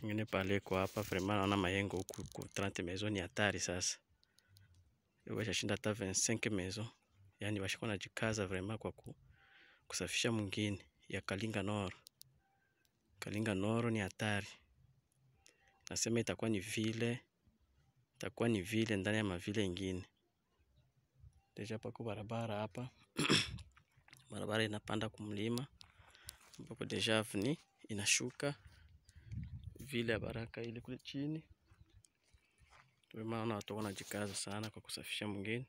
ingine pale kwa hapa vraiment naona mayengo huku ku 30 maison ni hatari sasa washashinda hata 25 maison yani washakuwa najikaza vraiment kwa ku, kusafisha mwingine ya Kalinga Nord Kalinga Nord ni hatari nasema itakuwa ni vile itakuwa ni vile ndani ya mavile ingine deja pako barabara hapa barabara inapanda kumlima ambapo deja avni inashuka vile ya Baraka ile kule chini. Ndio maana watu wanajikaza sana kwa kusafisha mwingine.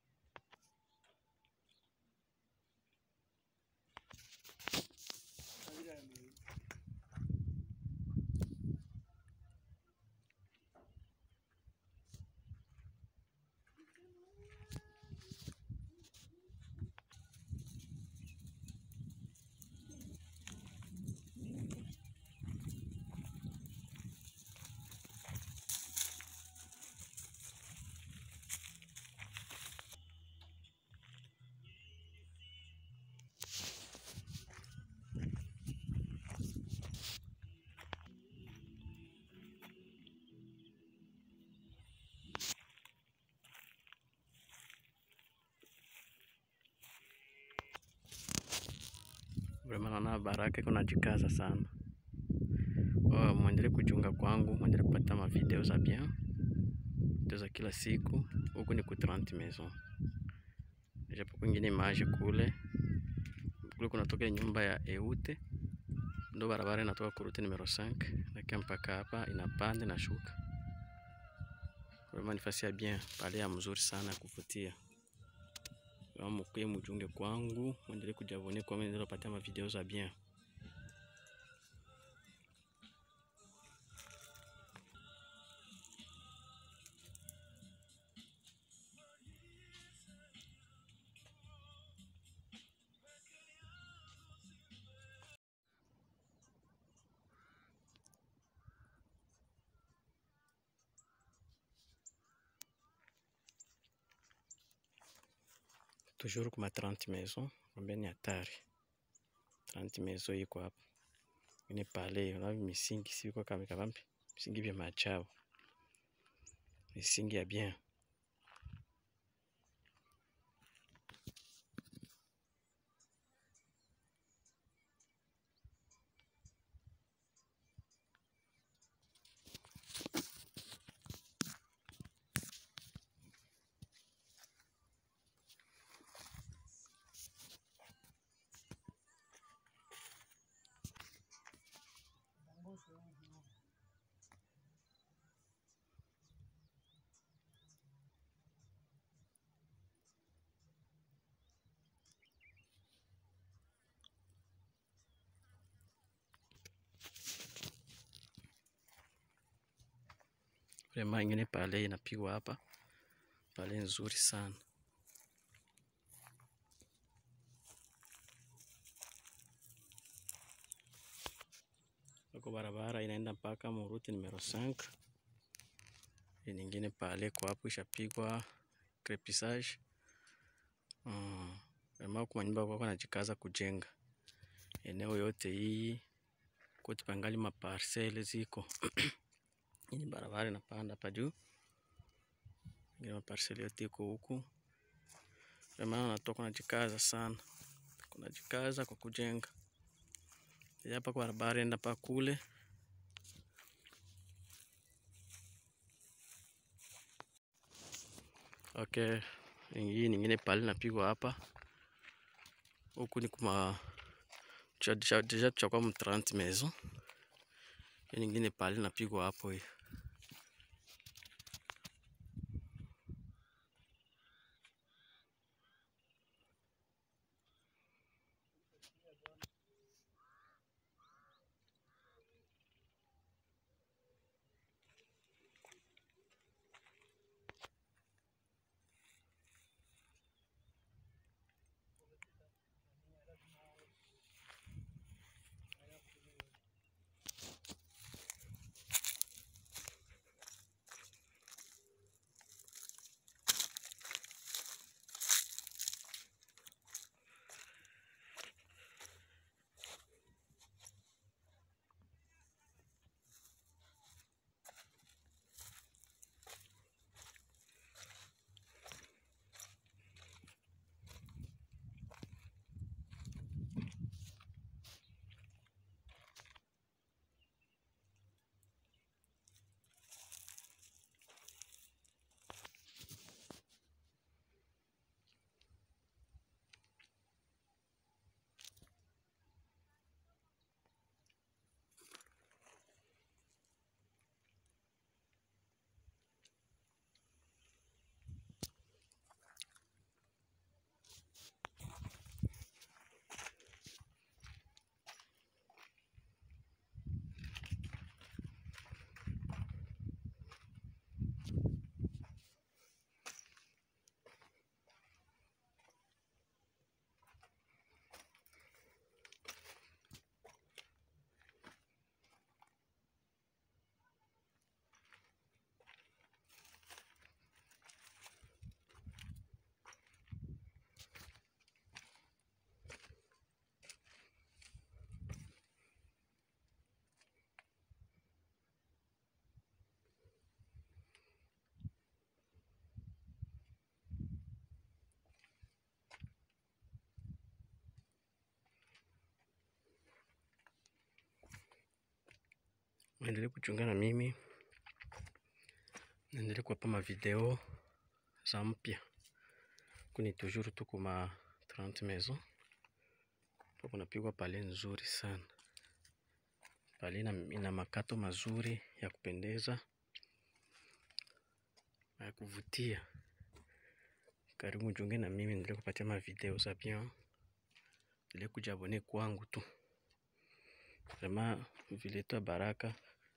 Vraiment naona Baraka iko najikaza sana. Oh, mwendelee kujiunga kwangu, mwendelee kupata mavideo za bien, video za kila siku. Huku ni ku 30 maison, japo kwingine image kule kule kunatoka nyumba ya Eute, ndo barabara inatoka kurute numero 5 nakia mpaka hapa inapanda na shuka. Vraiment ni fasi ya bien, pale ya mzuri sana ya kuvutia. Mkuye mujunge kwangu, mwendelee kujabone kwa mimi ndio patia mavideo za bien. Toujours kuma 30 maison, mwambia ni hatari. 30 maison iko hapa. Ni pale, unaona misingi siko kama kabambi. Misingi vya machao. Misingi ya bien. Vraiment ingine pale inapigwa hapa. Pale nzuri sana. Huko barabara inaenda mpaka muruti numero 5. Hii nyingine pale kwa hapo ishapigwa crepissage. Mm. Vraiment kwa nyumba kwa najikaza kujenga. Eneo yote hii kote pangali maparcele ziko. Hii ni barabara inapanda hapa juu. Ingine maparcele yote iko huku. Vraiment natoka najikaza sana. Kunajikaza kwa kujenga. Hapa kwa barabara enda pa kule. Okay, hii nyingine pale napigwa hapa. Huku ni kuma deja tushakuwa mu 30 maison. Hii nyingine pale napigwa hapo hii. Endelee kuchunga na mimi, naendelee kuwapa mavideo za mpya kuni toujours tuko ma 30 maison po kunapigwa pale nzuri sana. Pale ina makato mazuri ya kupendeza na ya kuvutia. Karibu mjiunge na mimi, niendelee kupatia mavideo za bien, endelee kujiabone kwangu tu vraiment vile yetu ya Baraka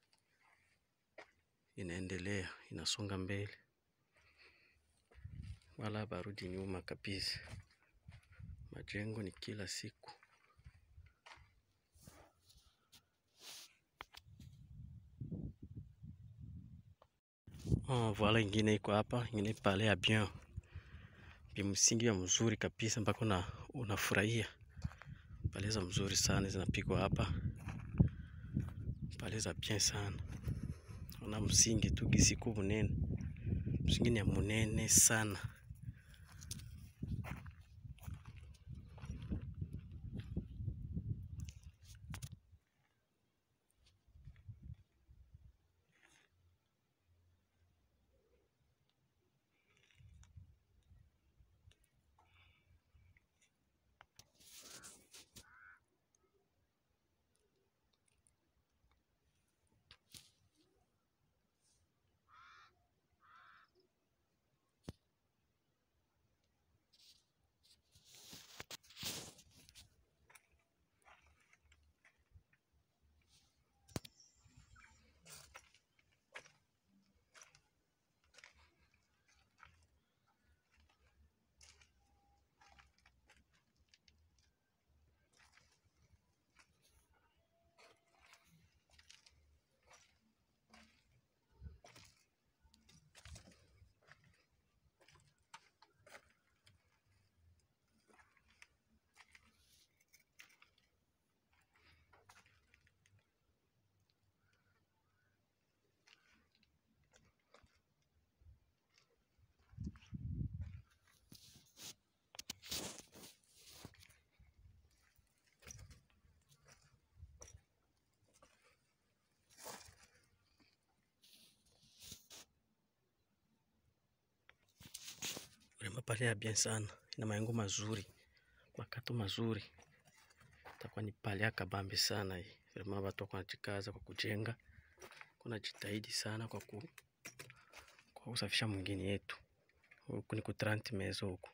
inaendelea inasonga mbele, wala barudi nyuma kabisa. Majengo ni kila siku. Oh, voila ingine iko hapa, ingine pale ya bien msingi ya mzuri kabisa mpaka una unafurahia. Pale za mzuri sana zinapigwa hapa, pale za bien sana. Ona msingi tu gisi iko munene, msingi ni ya munene sana. Vraiment pale ya bien sana, ina maengo mazuri, makato mazuri, itakuwa ni pale ya kabambi sana hii. Vraiment watu wako wanajikaza kwa kujenga, kuna jitahidi sana kwa ku kwa kusafisha mwingine yetu. Huku ni ku 30 maison huku.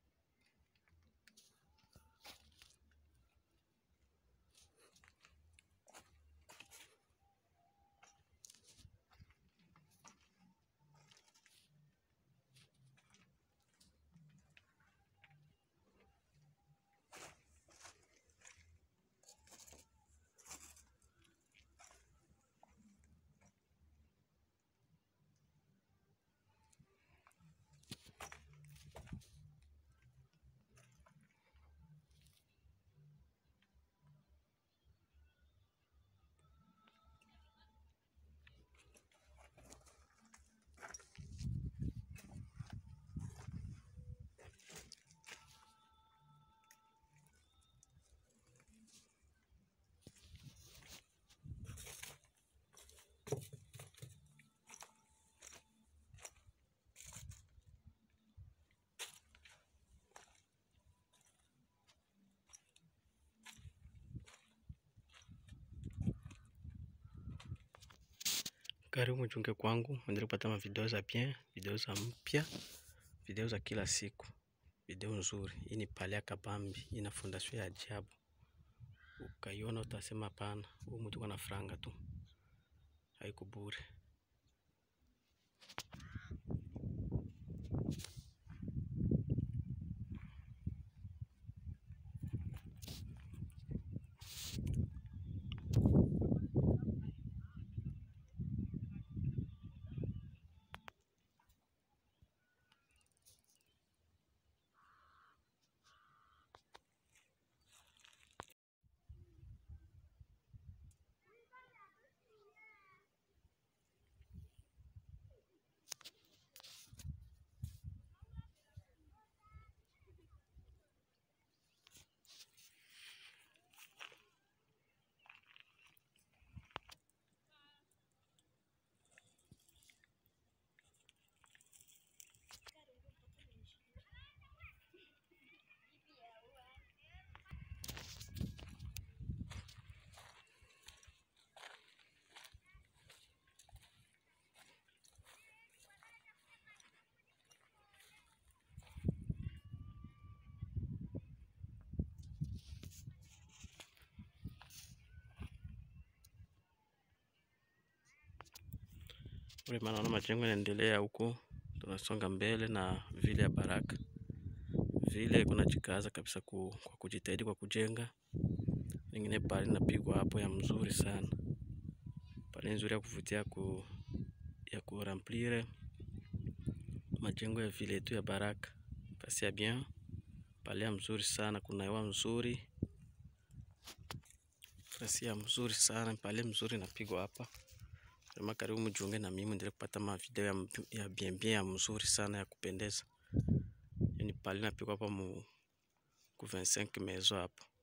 Karibu mchunge kwangu, endelee kupata mavideo za bien, video za mpya, video za kila siku, video nzuri. Hii ni pale ya kabambi, ina fondation ya ajabu. Ukaiona utasema hapana, huyu mtu kana franga tu, haiko bure. Vrema naona majengo yanaendelea huko, tunasonga mbele na vile ya Baraka vile kunajikaza kabisa ku, kwa kujitahidi kwa kujenga. Ingine pale napigwa hapo ya mzuri sana, pale nzuri ya kuvutia ku, ya kuramplire majengo ya vile yetu ya Baraka pasi ya bien pale ya mzuri sana, kuna hewa mzuri pasi ya mzuri sana pale mzuri napigwa hapa vrema. Karibu mjiunge na mimi muendelee kupata mavideo ya, ya bien bien ya mzuri sana ya kupendeza. Yani pale napigwa hapa mu ku 25 mezo hapo